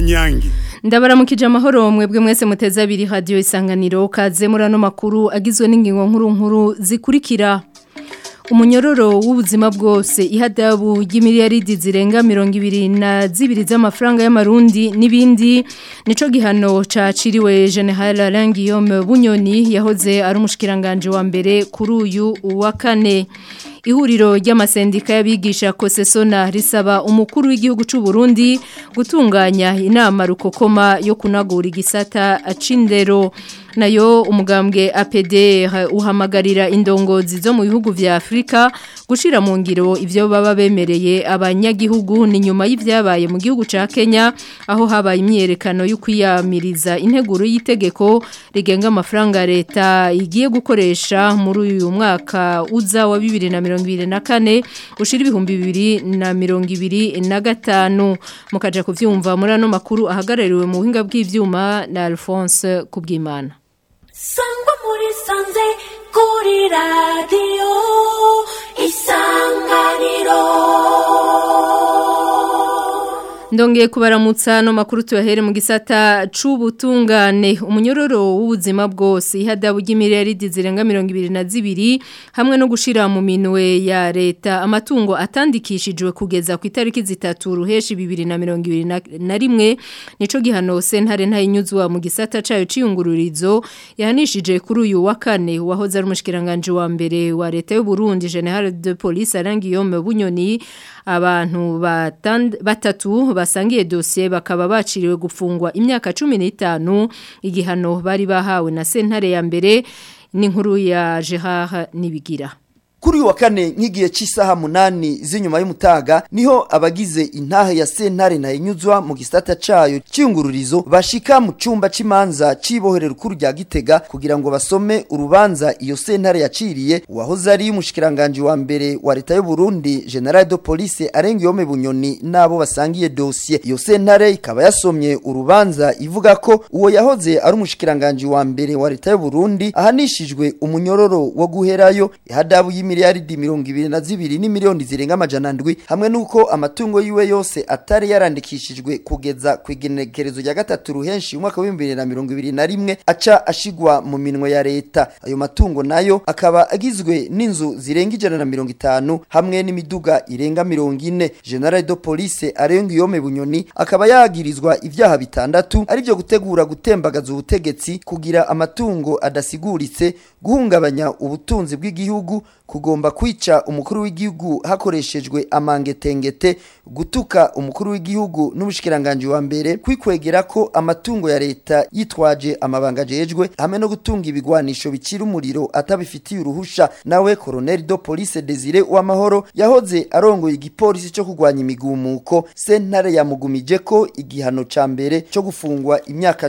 kanyange ndabaramukije amahoro mwebwe mwese muteze abiri radio isanganiro kaze muri ano makuru agizwe n'ingingo nkuru nkuru zikurikira umunyororo w'ubuzima bwose ihadabu y'imiliyaridi zirenga mirongo ibiri na zibiri z'amafaranga y'amarundi n'ibindi nico gihano caciriwe General Alain Guillaume Bunyoni yahoze ari umushikiranganje wa mbere kuri uyu wa kane ihuriro ry'amasendika y'abigisha kosesona risaba umukuru w'igihugu cy'u Burundi gutunganya inama rukokoma yo kunagura igisata acindero nayo umugambwe APD uhamagarira indongozi zo mu bihugu vya Afrika gushira mu ngiro ivyo baba bemereye abanyagihugu ni nyuma y'ivyabaye mu gihugu ca Kenya aho habaye imyerekano yo kwiyamiriza integuro y'itegeko rigenga amafaranga leta igiye gukoresha muri uyu mwaka uza wa 2024 ushira ibihumbi 2025 mukaja kuvyumva muri ano makuru ahagarariwe mu buhinga bw'ivyuma na Alphonse Kubwimana sangwa muri sanze kuri radiyo isanganiro Ndongeye kubaramutsa no makuru tuyahere mu gisata c'ubutungane umunyororo w'ubuzima bwose ihadabu y'imiliyaridi zirenga 22 hamwe no gushira mu minwe ya leta amatungo atandikishijwe kugeza ku itariki zitatu ruheshi 2021 nico gihano sentare ntayinyuzwa mu gisata cayo ciyungururizo yahanishije kuri uyu wa kane wahoze ari umushikiranganje wa mbere wa leta y'u Burundi General de Police Arangiyome Bunyoni abantu batatu basangiye dosiye bakaba baciriwe gufungwa imyaka 15 igihano bari bahawe na sentare ya mbere n'inkuru ya Gerard Nibigira Kuri uyu wa kane nk'igihe cy'isaha munani z'inyuma y'umutaga niho abagize intahe ya sentare na inyuzwa mu gisata cayo cyungururizo bashika mu cumba c'imanza ciboherera kuri rya Gitega kugira ngo basome urubanza iyo sentare yaciriye uwahoze ari umushikiranganje wa mbere wa leta y'u Burundi General de Police Arengiyome Bunyoni nabo basangiye dossier iyo sentare ikaba yasomye urubanza ivuga ko uwo yahoze ari umushikiranganje wa mbere wa leta y'u Burundi ahanishijwe umunyororo wo guherayo ihadabu miliyaridi mirongo ibiri na zibiri n'imiliyoni zirenga amajana ndwi hamwe n'uko amatungo yiwe yose atari yarandikishijwe kugeza ku igenekerezo rya gatatu ruhenshi umwaka w'ibihumbi bibiri na mirongo ibiri na rimwe aca ashigwa mu minwe ya leta ayo matungo nayo akaba agizwe n'inzu zirenga ijana na mirongo itanu hamwe n'imiduga irenga mirongo ine general de police arenga iyome bunyoni akaba yagirizwa ivyaha bitandatu arivyo gutegura gutembagaza ubutegetsi kugira amatungo adasiguritse guhungabanya ubutunzi bw'igihugu kugomba kwica umukuru w'igihugu hakoreshejwe amangetengete gutuka umukuru w'igihugu n'ubushikiranganje wa mbere kwikwegera ko amatungo ya leta yitwaje amabanga jejwe hamwe no gutunga ibigwanisho bicira umuriro atabifitiye uruhusha nawe Colonel de Police Desire w'amahoro yahoze arongoye igipolisi cyo kugwanya imigumuko sentare yamugumije ko igihano ca mbere cyo gufungwa imyaka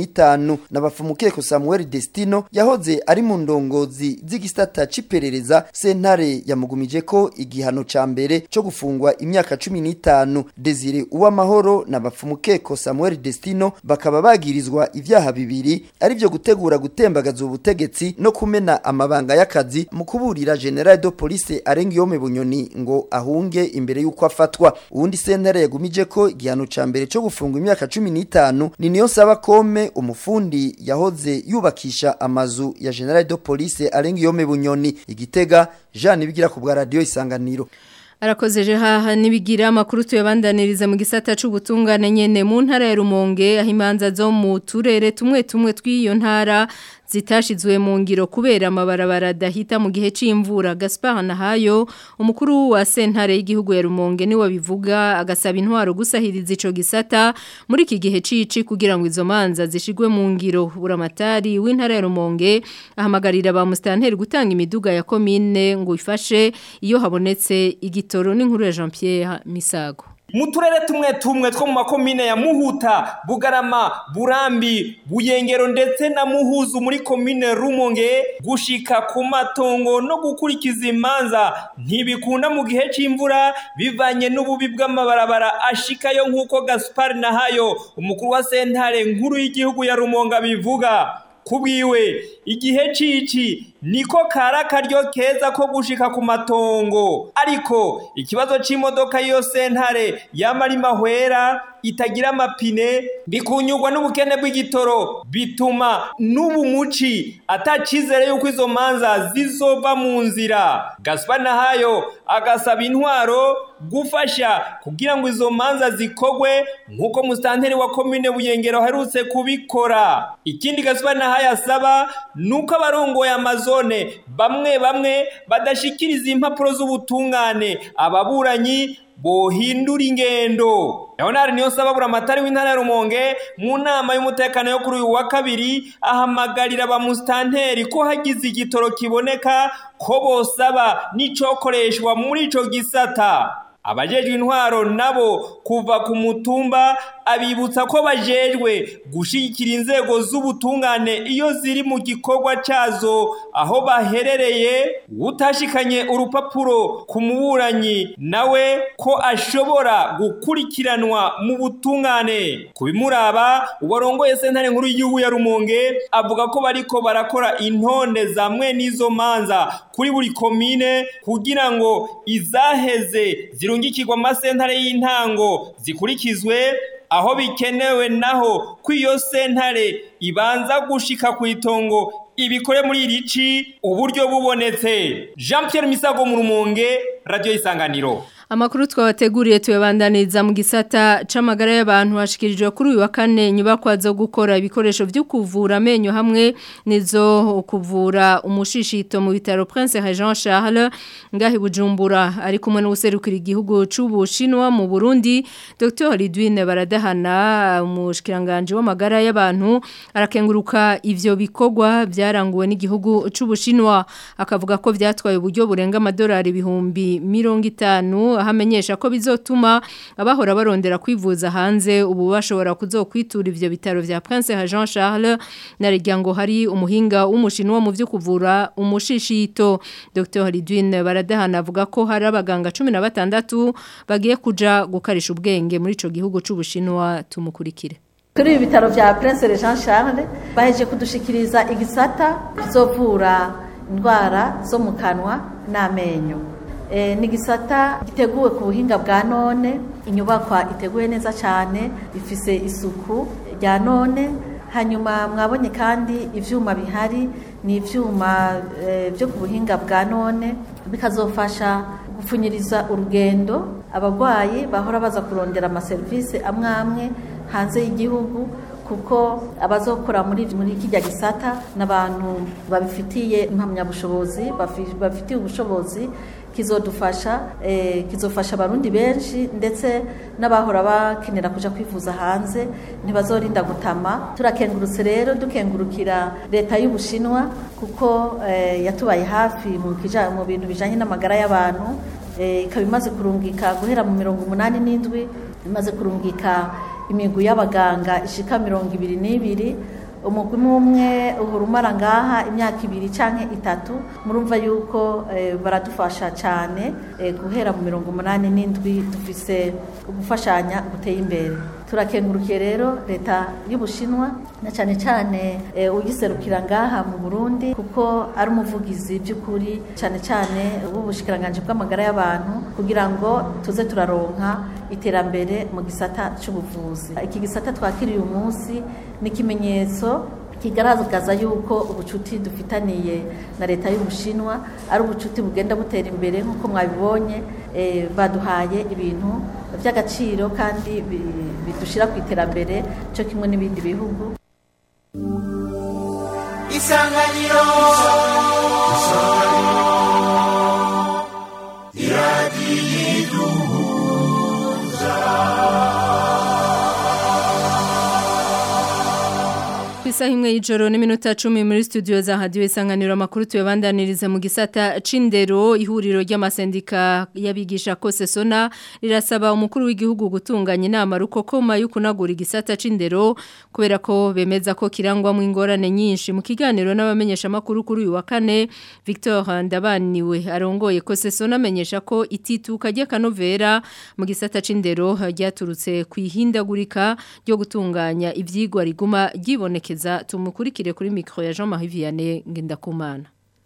15 n'abafumukeko Samuel Destino yahoze ari mu ndongozi z'igisata ciperereza sentare yamugumije ko igihano ca mbere cyo gufungwa imyaka 15 Desire uwamahoro na bafumukeko Samuel Destino bakaba bagirizwa ivyaha bibiri ari byo gutegura gutembagaza ubutegetsi no kumena amabanga y'akazi mu kuburira General de Police Arengiyome Bunyoni ngo ahunge imbere yuko afatwa uwundi sentare yagumije ko igihano ca mbere cyo gufungwa imyaka 15 ni niyo saba kome umufundi yahoze yubakisha amazu ya General de Police Arengiyome Bunyoni igitega Jean Nibigira ku bwa radio isanganiro Arakozeje haha nibigira amakuru tuyabandaniriza mu gisata c'ubutungane nyene mu ntara ya Rumonge aho imanza zo mu turere tumwe tumwe tw'iyo ntara zitashizwe mu ngiro kubera amabarabara adahita mu gihe c'imvura Gaspard Nahayo umukuru wa sentare y'igihugu ya Rumonge ni wabivuga agasaba intwaro gusahiriza ico gisata muri iki gihe cici kugira ngo izo manza zishigwe mu ngiro buramatari w'intara ya Rumonge ahamagarira ba mustanteri gutanga imiduga ya commune ngo ifashe iyo habonetse igitoro n'inkuru ya Jean Pierre Misago mu turere tumwe tumwe two mu makomine ya muhuta bugarama burambi buyengero ndetse na muhuzu muri komine rumonge gushika ku matongo no gukurikiza imanza ntibikunda mu gihe c'imvura bivanye n'ububi bw'amabarabara ashikayo nk'uko gaspar nahayo umukuru wa sentare nkuru y'igihugu ya rumonga bivuga kubwiwe igihe cici niko kari akaryo keza ko gushika ku matongo ariko ikibazo c'imodoka y'iyo sentare yamara imahwera itagira amapine bikunyurwa n'ubukene bw'igitoro bituma n'ubu muci atacizere yuko izo manza zizova mu nzira Gaspar Nahayo agasaba intwaro gufasha kugira ngo izo manza zikogwe nk'uko musitanteri wa komine Buyengero aherutse kubikora ikindi Gaspar Nahayo asaba nuko abarongoye amazone bamwe bamwe badashikiriza impapuro z'ubutungane ababuranyi bohindura ingendo Leonard niyo saba buramatari w'intara ya Rumonge mu nama y'umutekano yo kuri uyu wa kabiri ahamagarira abamustanteri ko hagize igitoro kiboneka ko bosaba n'icokoreshwa muri ico gisata abajejwe intwaro nabo kuva ku mutumba abibutsa ko bajejwe gushigikira inzego z'ubutungane iyo ziri mu gikorwa cazo aho baherereye utashikanye urupapuro ku muburanyi nawe ko ashobora gukurikiranwa mu butungane kubimuraba uwarongoye sentare nkuru y'igihugu ya Rumonge avuga ko bariko barakora intonde zamwe n'izo manza kuri buri komine kugira ngo izaheze zirungikirwa amasentare y'intango zikurikizwe aho bikenewe naho ko iyo sentare ibanza gushika ku itongo ibikore muri iri ci uburyo bubonetse Jean Pierre Misago mu Rumonge Radio Isanganiro Amakuru twabateguriye tuyabandaniza mu gisata c'amagara y'abantu hashikirijwe kuri uyu wa kane nyubakwa zo gukora ibikoresho byo kuvura amenyo hamwe nizo kuvura umushishito mu bitaro Prince Jean Charles ngahi Bujumbura ari kumwe n'userukira igihugu c'Ubushinwa mu Burundi Dr Lidwine Baradahana umushikiranganje w'amagara y'abantu arakenguruka ivyo bikogwa byaranguwe n'igihugu c'Ubushinwa akavuga ko vyatwaye uburyo burenga amadolari ibihumbi 50 ahamenyesha ko bizotuma abahora barondera kwivuza hanze ubu bashobora kuzokwitura ivyo bitaro vya Prince Jean Charles narijya ngo hari umuhinga w'umushinwa mu byo kuvura umushishito Dr Lidwine Baradahana avuga ko hari abaganga 16 bagiye kuja gukarisha ubwenge muri ico gihugu c'ubushinwa tumukurikire kuri ibi bitaro vya Prince Jean Charles baheje kudushikiriza igisata kizovura indwara zo mu kanwa n'amenyo ni igisata giteguwe ku buhinga bwa none inyubakwa iteguye neza cyane ifise isuku rya none hanyuma mwabonye kandi ibyuma bihari ni ibyuma byo ku buhinga bwa none bikazofasha gupfunyiriza urugendo abarwayi bahora baza kurondera amaserivisi amwe amwe hanze y'igihugu kuko abazokora muri muri kijya gisata n'abantu babifitiye impamyabushobozi bafitiye ubushobozi kizodufasha eh, kizofasha abarundi benshi ndetse n'abahora bakenera kuja kwivuza hanze ntibazorinda gutama turakengurutse rero dukengurukira leta y'ubushinwa kuko eh, yatubaye hafi mu kija mu bintu bijanye n'amagara y'abantu ikaba eh, imaze kurungika guhera mu mirongo umunani n'indwi imaze kurungika imigwi y'abaganga ishika mirongo ibiri n'ibiri umugwi umwe uhora umara ngaha imyaka ibiri canke itatu murumva yuko baradufasha cyane guhera mu mirongo umunani n'indwi dufise gufashanya guteye imbere turakengurukiye rero leta y'ubushinwa na cyane cyane ugiserukira ngaha mu burundi kuko ari umuvugizi by'ukuri cyane cyane w'ubushikiranganje bw'amagara y'abantu kugira ngo tuze turaronka iterambere mu gisata cy'ubuvuzi iki gisata twakiriye uyu munsi ni ikimenyetso kigaragaza yuko ubucuti dufitaniye na leta y'ubushinwa ari ubucuti bugenda butera imbere nk'uko mwabibonye baduhaye ibintu by'agaciro kandi bidushyira ku iterambere cyo kimwe n'ibindi bihugu isanganiro iradiyo Isaha imwe y'ijoro n'iminota 10 muri studio za radio isanganiro amakuru tuyabandaniriza mu gisata cindero ihuriro ry'amasendika yabigisha kose sona rirasaba umukuru w'igihugu gutunganya inama rukokoma y'ukunagura igisata cindero kubera ko bemeza ko kirangwa mu ingorane nyinshi mu kiganiro n'abamenyesha makuru kuri uyu wa kane Victor Ndabaniwe arongoye kose sona amenyesha ko itituka ry'akanovera mu gisata cindero ryaturutse kwihindagurika ryo gutunganya ivyigwa riguma ryibonekeza tumukurikire kuri mikro ya Jean Marie Vianney Ngendakumana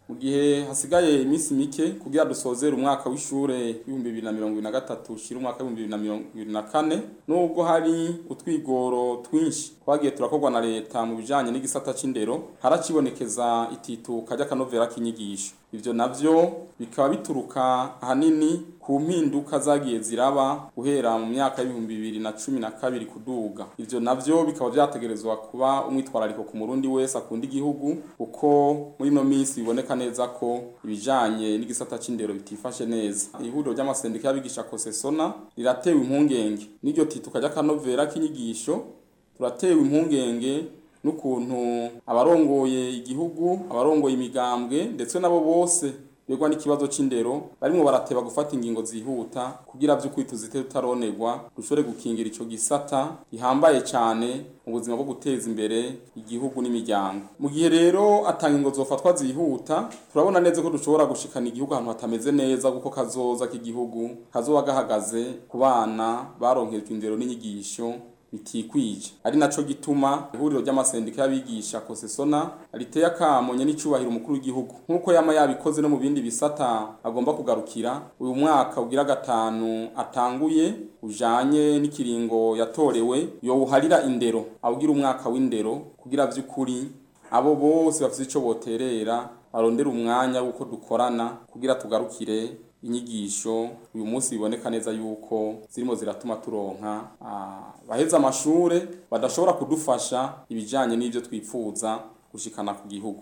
mu gihe hasigaye iminsi mike kugira dusozere umwaka w'ishure w'ibihumbi bibiri na mirongo ibiri na gatatu ushira umwaka w'ibihumbi bibiri na mirongo ibiri na kane nubwo hari utwigoro twinshi twagiye turakorwa na leta mu bijanye n'igisata c'indero haracibonekeza itituka ry'akanovera k'inyigisho ivyo navyo bikaba bituruka ahanini ku mpinduka zagiye ziraba guhera mu myaka y'ibihumbi bibiri na cumi na kabiri kuduga ivyo navyo bikaba vyategerezwa kuba umwitwarariko ku murundi wese akunda igihugu kuko muri ino minsi biboneka neza ko ibijanye n'igisata c'indero bitifashe neza ihuriro ry'amasendika y'abigisha kosesona riratewe impungenge n'iryo tituka ry'akanovera k'inyigisho turatewe impungenge n'ukuntu abarongoye igihugu abarongoye imigambwe ndetse nabo bose begwa n'ikibazo c'indero barimwo barateba gufata ingingo zihuta kugira vy'ukuri tuzite tutaronerwa dushobore gukingira ico gisata gihambaye cane mu buzima bwo guteza imbere igihugu n'imiryango mu gihe rero atanga ingo zofatwa zihuta turabona neza ko dushobora gushikana igihugu ahantu hatameze neza kuko kazoza k'igihugu kazoba gahagaze ku bana baronkejwe indero n'inyigisho bitikwije ari naco gituma ihuriro ry'amasendika y'abigisha kosesona riteye akamonye n'icubahiro umukuru w'igihugu nk'uko yama yabikoze no mu bindi bisata agomba kugarukira uyu mwaka ugira gatanu atanguye ujanye n'ikiringo yatorewe yowuharira indero awugira umwaka w'indero kugira vy'ukuri abo bose bafite ico boterera barondera umwanya w'uko dukorana kugira tugarukire inyigisho uyu munsi biboneka neza yuko zirimo ziratuma turonka baheza amashure badashobora kudufasha ibijanye n'ivyo twifuza gushikana ku gihugu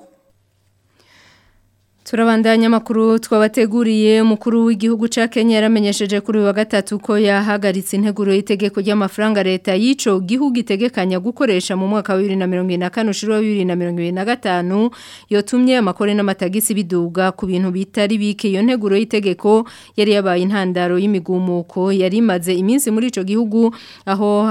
Turabandanya makuru twabateguriye umukuru w'igihugu ca Kenya yaramenyesheje kuri wa gatatu ko yahagaritse integuro y'itegeko ry'amafaranga leta yico gihugu itegekanya gukoresha mu mwaka wa 2024 ushiro 2025 yotumye amakore n'amatagisi biduga ku bintu bitari bike iyo nteguro y'itegeko yari yabaye intandaro y'imigumuko yari imaze iminsi muri ico gihugu aho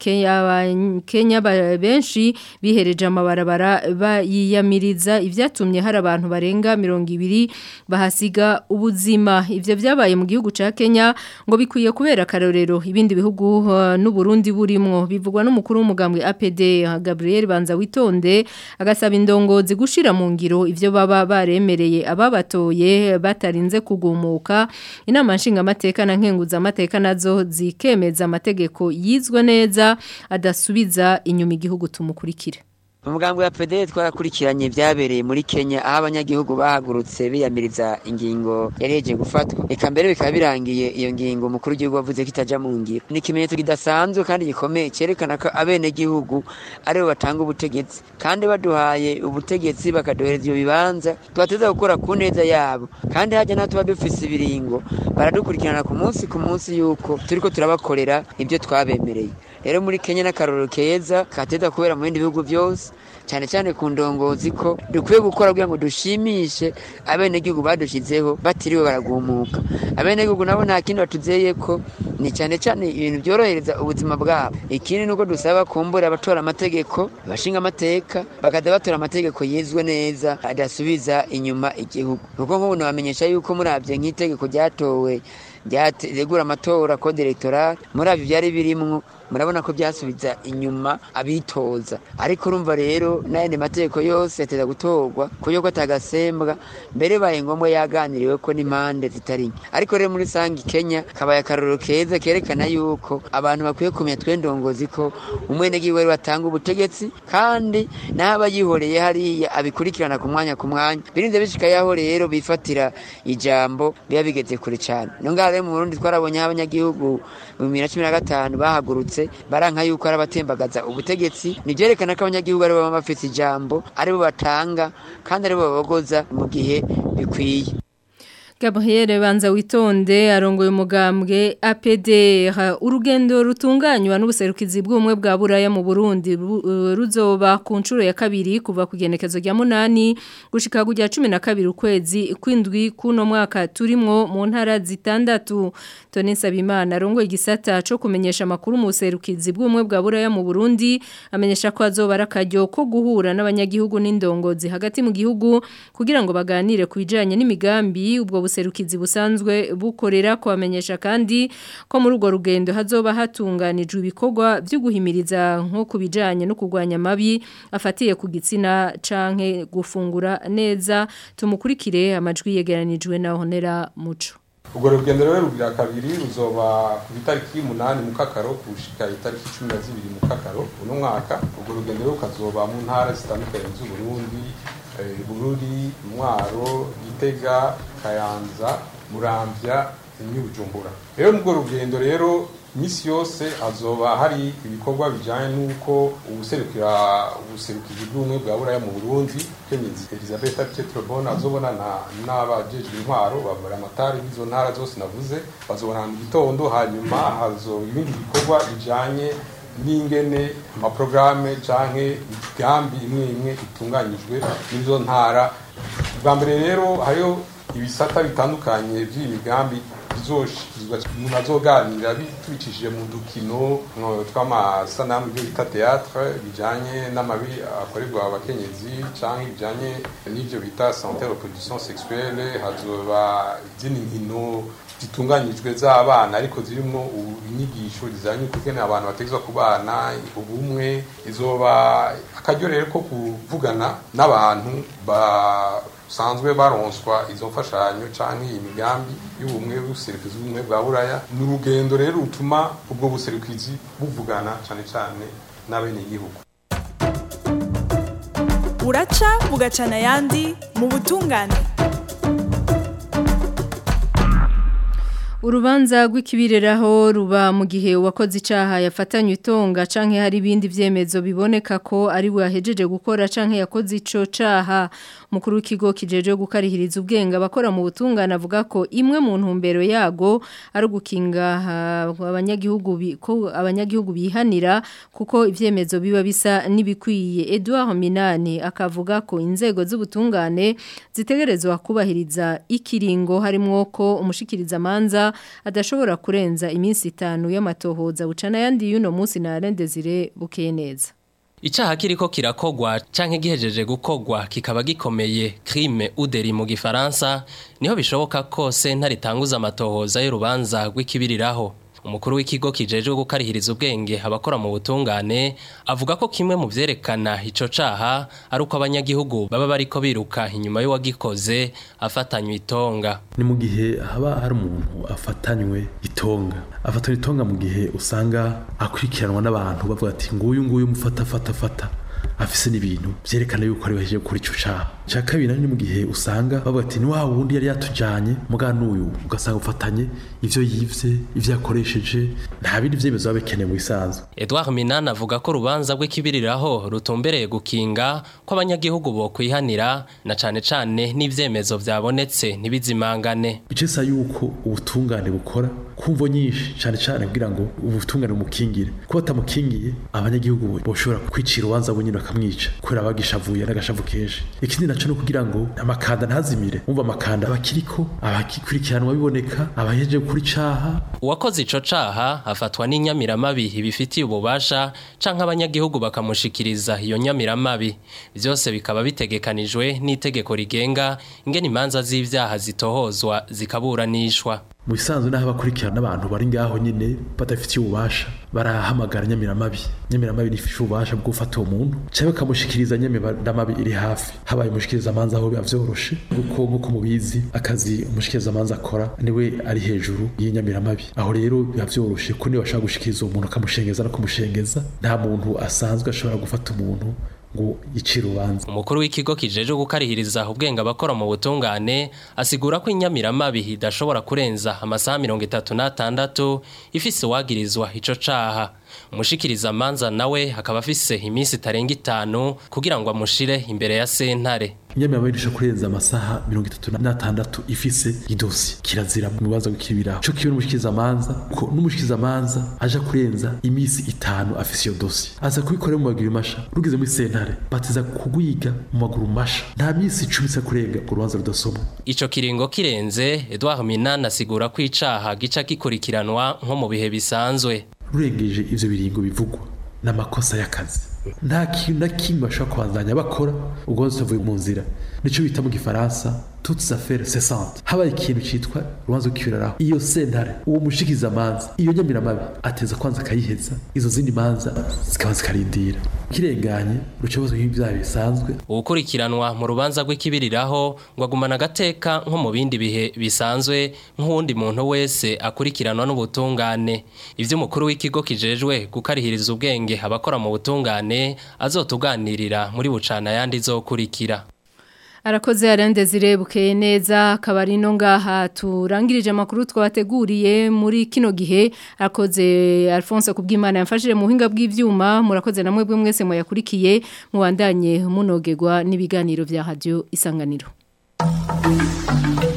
abakenya benshi bihereje amabarabara bayiyamiriza ivyatumye hari abantu barenga 20 ibiri bahasiga ubuzima ivyo vyabaye mu gihugu ca Kenya ngo bikwiye kubera karorero ibindi bihugu uh, n'u Burundi burimwo bivugwa n'umukuru w'umugambwe APD Gabriel Banza witonde agasaba indongozi gushira mu ngiro ivyo baba baremereye ababatoye batarinze kugumuka inama nshinga amateka na nkenguza amateka nazo zikemeza amategeko yizwe neza adasubiza inyuma igihugu tumukurikire umugambwe wa PDL twarakurikiranye byabereye muri Kenya aho abanyagihugu bahagurutse biyamiriza ingingo yari yeje gufatwa eka mbere bikaba birangiye iyo ngingo umukuru w'igihugu wavuze ko itaja mu ngiro ni ikimenyetso kidasanzwe kandi gikomeye cyerekana ko abene gihugu aribo batanga ubutegetsi kandi baduhaye ubutegetsi bakaduhereza iyo bibanza tubateza gukora ku neza yabo kandi hajya naho tuba dufise ibiringo baradukurikirana ku munsi ku munsi yuko turiko turabakorera ibyo twabemereye rero muri Kenya n'akarorero keza kateza kubera mu bindi bihugu byose cyane cyane ku ndongozi ko dukwiye gukora kugira ngo dushimishe abenegihugu badushizeho batiriwe baragumuka abenegihugu nabo nta kindi batuzeye ko ni cyane cyane ibintu byorohereza ubuzima bwabo ikindi nuko dusaba kumbura abatora amategeko abashinga amateka bakaza batora amategeko yizwe neza adasubiza inyuma igihugu nuko nk'ubu nabamenyesha yuko murabye nk'itegeko ryatowe ryategura amatora code electoral muri abyo byari birimwo murabona ko byasubiza inyuma abitoza ariko urumva rero n'ayandi mategeko yose yateza gutorwa kuyo ko atagasembwa mbere baye ngombwa yaganiriwe ko n'impande zitari nke ariko rero muri sangi Kenya kabaye akarorero keza kerekana yuko abantu bakwiye kumenya twendongozi ko umwenegihugu wari batanga ubutegetsi kandi n'aba yihoreye hariya abikurikirana ku mwanya ku mwanya birinze bishika yaho rero bifatira ijambo biba bigeze kure cyane no ngaho rero mu Burundi twarabonye abanyagihugu mu 2015 bahagurutse baranka yuko ari abatembagaza ubutegetsi nivyerekana ko abanyagihugu aribo baba bafite ijambo aribo batanga kandi aribo babogoza mu gihe bikwiye Gabriel Banza witonde arongoye umugambwe APD urugendo rutunganywa n'ubuserukizi bw'umwe bwa buraya mu Burundi ruzoba ku nshuro ya kabiri kuva ku genekezo rya munani gushika kujya 12 ukwezi kwindwi kuno mwaka turimwo mu ntara zitandatu Tony Sabimana arongoye igisata cyo kumenyesha makuru mu buserukizi bw'umwe bwa buraya mu Burundi amenyesha ko azoba arakajyo ko guhura n'abanyagihugu n'indongozi hagati mu gihugu kugira ngo baganire ku bijanye n'imigambi ubwo buserukizi busanzwe bukorera kubamenyesha kandi ko muri urwo rugendo hazoba hatunganijwe ibikorwa byo guhimiriza nko kubijanye no kurwanya mabi afatiye ku gitsina canke gufungura neza tumukurikire amajwi yegeranijwe na Honera Muco ubwo rugendo rero rugira kabiri ruzoba ku itariki y'umunani mu kakaro gushika itariki cumi na zibiri mu kakaro uno mwaka ubwo rugendo rero rukazoba mu ntara zitandukanye z'uburundi eh, bururi mwaro gitega kayanza muramvya n'ibujumbura rero mu rwo rugendo rero misi yose hazoba hari ibikorwa bijanye n'uko ubuserukira ubuserukizi bw'ubumwe bwa buraya mu burundi kenyezi elizabeth petrobon azobonana n'abajejwe intwaro babura amatari b'izo ntara zose navuze bazobonana mu gitondo hanyuma hazoba ibindi bikorwa bijanye n'ingene amaprograme canke imigambi imwe imwe itunganyijwe n'izo ntara bwa mbere rero hariho ibisata bitandukanye by'iyi migambi bizoshyikirizwa umuntu azoganira tubicishije mu dukino tw'amasanamu ibyo bita teatre bijanye n'amabi akorerwa abakenyezi canke bijanye n'ivyo bita santé reproduction sexuelle hazoba izindi nkino zitunganyijwe z'abana ariko zirimo inyigisho zijanye kugene abantu bategezwa kubana ubumwe izoba akaryo rero ko kuvugana n'abantu basanzwe baronswa izo mfashanyo canke iyi migambi y'ubumwe buserukizi bw'ubumwe bwa buraya ni urugendo rero rutuma ubwo buserukizi buvugana cane cane n'abenegihugu buraca bugacana ayandi mu butungane Urubanza rw'ikibireraho ruba mu gihe uwakoze icaha yafatanywe itonga canke hari ibindi vyemezo biboneka ko ari we yahejeje gukora canke yakoze ico caha mukuru w'ikigo kijeje gukarihiriza ubwenge abakora mu butungane avuga ko imwe mu ntumbero yago ari ugukinga abanyagihugu ko abanyagihugu bihanira kuko ivyemezo biba bisa nibikwiye Edouard Minani akavuga ko inzego z'ubutungane zitegerezwa kubahiriza ikiringo harimwo ko umushikiriza manza adashobora kurenza iminsi itanu y'amatohoza bucana yandi y'uno munsi na Desire bukeye neza Icaha kiriko kirakogwa canke gihejeje gukogwa kikaba gikomeye crime uderi mu gifaransa niho bishoboka ko sentare itanguza amatohoza y'urubanza rw'ikibiriraho umukuru w'ikigo kijejwe gukarihiriza ubwenge abakora mu butungane avuga ko kimwe mu vyerekana ico caha ari uko abanyagihugu baba bariko biruka inyuma y'uwagikoze afatanywe itonga ni mu gihe haba hari umuntu afatanywe itonga afatanywe itonga mu gihe usanga akurikiranwa n'abantu bavuga ati nguyu nguyu mufata fata fata afise n'ibintu vyerekana yuko ari wejeje gukora ico caha ca kabiri ni mu gihe usanga bavuga ati ni wa wundi yari yatujanye muga n'uyu ugasanga ufatanye ivyo yivye ivyo yakoresheje nta bindi vyemezo biba bikenewe mu bisanzwe Edouard Minana avuga ko urubanza rw'ikibiriraho rutumbereye gukinga ko abanyagihugu bo kwihanira na cane cane n'ivyemezo vyabonetse ntibizimangane bicesa yuko ubutungane bukora kumvo nyinshi cane cane kugira ngo ubutungane bumukingire kuba batamukingiye abanyagihugu boshobora kwicira urubanza bunyine bakamwica kubera bagishavuye n'agashavu kenshi ikindi naco no kugira ngo amakanda ntazimire umva amakanda abakiriko abakikurikiranwa biboneka abaheje kuri caha uwakoze ico caha afatwa n'inyamiramabi ibifitiye ububasha canke abanyagihugu bakamushikiriza iyo nyamiramabi vyose bikaba bitegekanijwe n'itegeko rigenga ingene imanza z'ivyaha zitohozwa zikaburanishwa mu bisanzwe n'aho abakurikirana n'abantu bari ngaho nyine badafitiye ububasha barahamagara nyamiramabi nyamiramabi nifishe ububasha bwo gufata uwo muntu cyangwa bakamushikiriza nyamiramabi iri hafi habaye umushikiriza amanza aho biba vyoroshe kuko nk'uko mubizi akazi umushikiriza amanza akora niwe ari hejuru y'inyamiramabi aho rero biba vyoroshe ko niba bashaka gushikiriza uwo muntu akamushengeza no kumushengeza nta muntu asanzwe ashobora gufata umuntu ngo yicire urubanza umukuru w'ikigo kijeje gukarihiriza ubwenge abakora mu butungane asigura ko inyamiramabi idashobora kurenza amasaha mirongo itatu n'atandatu ifise uwagirizwa ico caha umushikiriza amanza nawe akaba afise iminsi itarenga itanu kugira ngo amushire imbere ya sentare inyamiramabi idashobora kurenza amasaha mirongo itatu n'atandatu ifise idosi kirazira mu bibanza gukibiraho co kiwe n'umushikiriza amanza ko n'umushikiriza amanza aja kurenza iminsi itanu afise iyo dosi aza kubikorera mu maguru masha rugeze muri sentare batiza kugwiga mu maguru masha nta minsi icumi isa kurenga urubanza rudasomwa ico kiringo kirenze Edouard Minana asigura ko icaha gica gikurikiranwa nko mu bihe bisanzwe rurengeje ivyo biringo bivugwa n'amakosa y'akazi nta kintu na kimwe bashobora kubandanya bakora ubwo bose bavuye mu nzira nico bita mu gifaransa toutes affaires cessantes habaye ikintu citwa urubanza rw'ikibiriraho iyo sentare uwo mushikiza amanza iyo nyamiramabi ateza kwanza akayiheza izo zindi manza zikaba zikarindira kirenganye rucobozo nk'ibyaha bisanzwe ukurikiranwa mu rubanza rw'ikibiriraho ngo agumana agateka nko mu bindi bihe bisanzwe nk'uwundi muntu wese akurikiranwa n'ubutungane ivyo umukuru w'ikigo kijejwe gukarihiriza ubwenge abakora mu butungane azotuganirira muri bucana yandi izokurikira Arakoze arende zirebukeye neza akabari no ngaha turangirije amakuru twabateguriye muri kino gihe arakoze Alphonse kubwimana yamfashije mu buhinga bw'ivyuma murakoze namwe bwe mwese muyakurikiye mubandanye munogegwa n'ibiganiro vya radio isanganiro